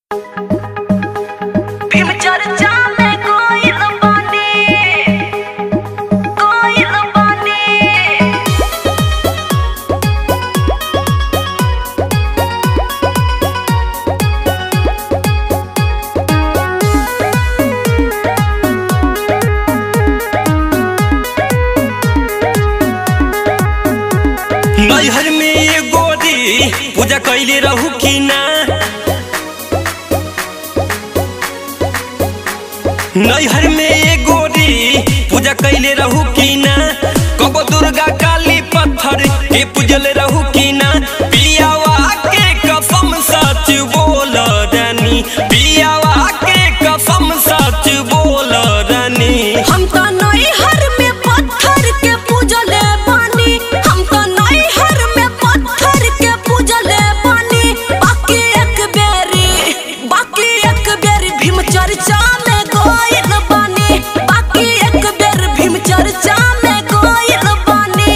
भीम चर्चा में कोइल बानी कोइल बानी नैहर में ये गोरी पूजा कैले रहू कि ना नैहर में ये गोरी पूजा कैले रहू कि ना कबो दुर्गा काली पत्थर के पूजले रहू कि ना पियावा के कसम सच बोल रानी पियावा के कसम सच बोल रानी हम तो नैहर में पत्थर के पूजले बानी हम तो नैहर में पत्थर के पूजले बानी बाकी एक बेरी बाकी एक बेरी भीम चर्चा में कोइल बानी बाकी एक बेर भीम चर्चा में कोइल बानी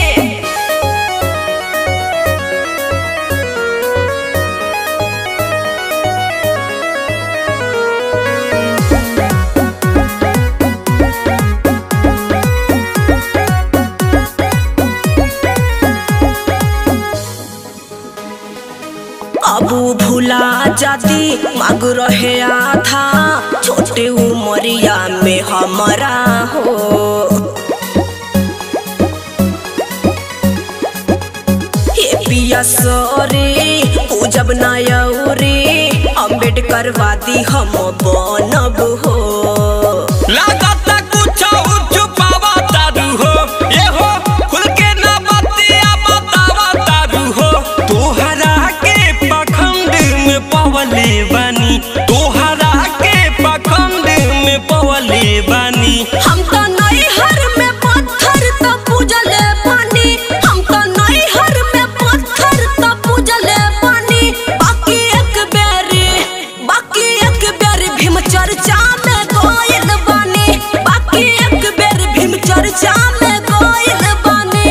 अब भूला जाती मांग रहे था छोटे उमरिया में हमारा हो हे पिया सोरे पूजब नायौरे अम्बेडकर वादी हम बनब हो लागता कुछ छुपावा तारू हो ये हो खुल के ना बतिया बतावा तारू हो तोहरा के पखंड में पवले बानी तोहरा के पखंड में पवले बानी हम तो नैहर में पत्थर तो पूजले पानी हम तो नैहर में पत्थर तो पूजले पानी बाकी एक बेरी बाकी एक बेरी भीम चर्चा में गोयल बानी बाकी एक बेर भीम चर्चा में गोयल बानी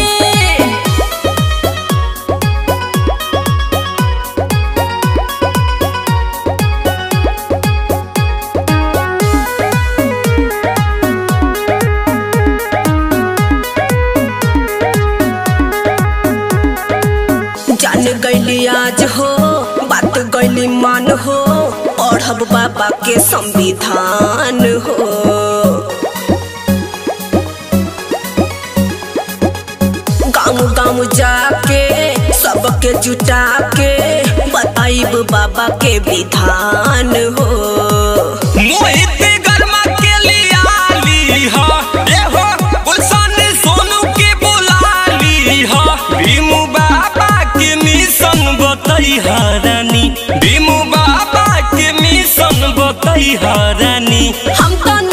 जान गईली आज हो बात गईली मान हो पढ़ब बाबा के संविधान हो गाँव गाँव जाके सबके जुटा के बताइब बाबा के विधान हो मोहित गरमा के लियाली हा ये हो गुलशन सोनू के बुलाली हा भीमू बाबा के मिशन बतई रानी भीमू बाबा के मिशन बतई रानी हम तो